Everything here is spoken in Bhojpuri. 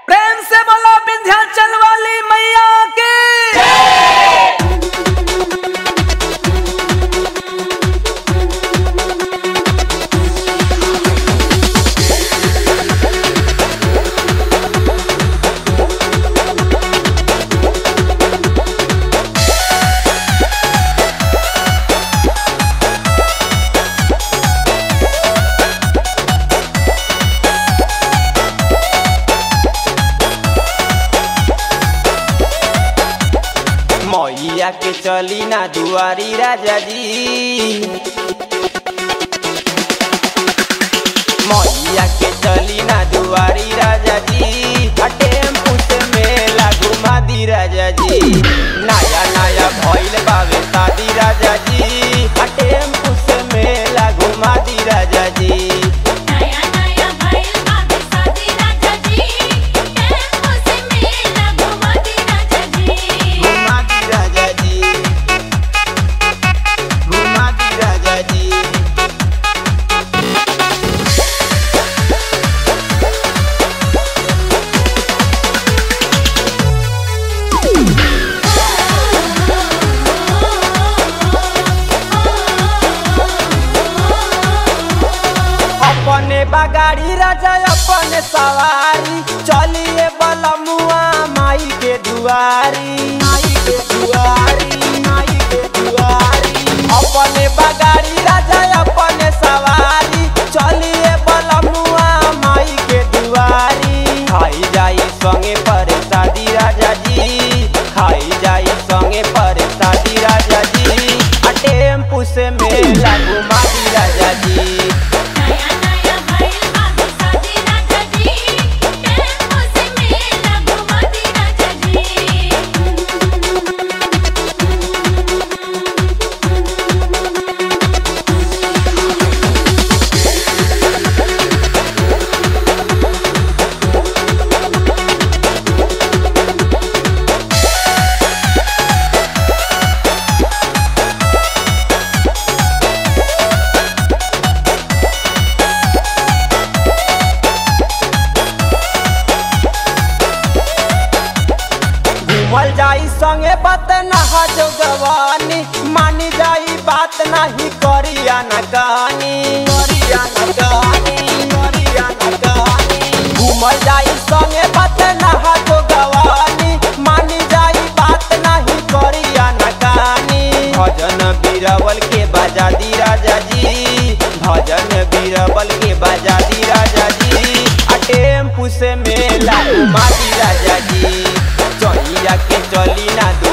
प्रेम से बोलो विंध्याचल वाली मैया की मैया के चली ना दुआरी राजा जी मैया के चली ना दुआरी राजा जी आ टेम्पू से मेला घुमा दी राजा जी नया नया भइल बावे शादी राजा जी आ टेम्पू से मेला घुमा दी राजा जी नया नया भइल बाबे शादी राजा जी टेम्पो से मेला घुमा दी राजा जी घुमा दी राजा जी घुमा दी राजा जी अपने बगाड़ी राजा अपने सवारी चलिए बलमुआ माई के दुआरी माई के दुआरी माई के दुआरी अपने बगाड़ी राजा अपने सवारी चलिए बलमुआ माई के दुआरी खाई जाई संगे पर शादी राजा जी खाई जाई संगे पर शादी राजा जी आ टेम्पू से मेला घुमा दी राजा जी नया नया भइल बाबे शादी राजा जी टेम्पो से मेला घुमा दी राजा जी घूमल जाई संगे बात नहा जो गवानी मानी जाई बात नहीं करिया न कहानी करिया न कहानी करिया न कहानी घूमल जाई संगे बात नहा जो गवानी मानी जाई बात नहीं करिया न कहानी भजन बीरबल के बजा दी राजा जी भजन बीरबल के बजा दी राजा जी आ टेम्पू से मेला घुमा दी राजा जी चलिया के चली ना